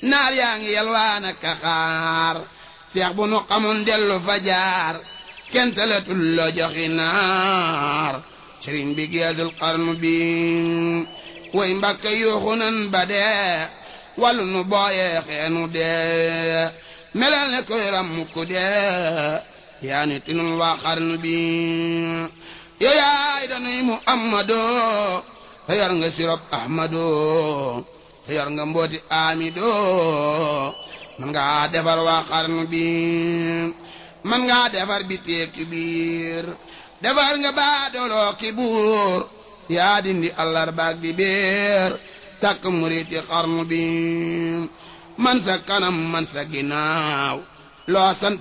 naar yaa ngi yalwaan ak xaar seex bu nu xamoon dellu fa jaar kenn talatul la joxi naar sëriñ bi geesul xarnu bi way mbàkke yuuxu nan ba dee wàllu nu booyee xeenu dee melal ne koy ram ku dee yaa ni tinul waa xarnu bi yow yaay danuy muhammadoo te yor nga sirop ahmadoo te yor nga mbooti amidoo man ngaa defar waa xarnu bi man ngaa defar bi teeki biir defar nga baadooloo ki buur yaa dindi àllarbaak bi biir takk muriti xarnu bi man sa kanam man sa ginnaaw loo sant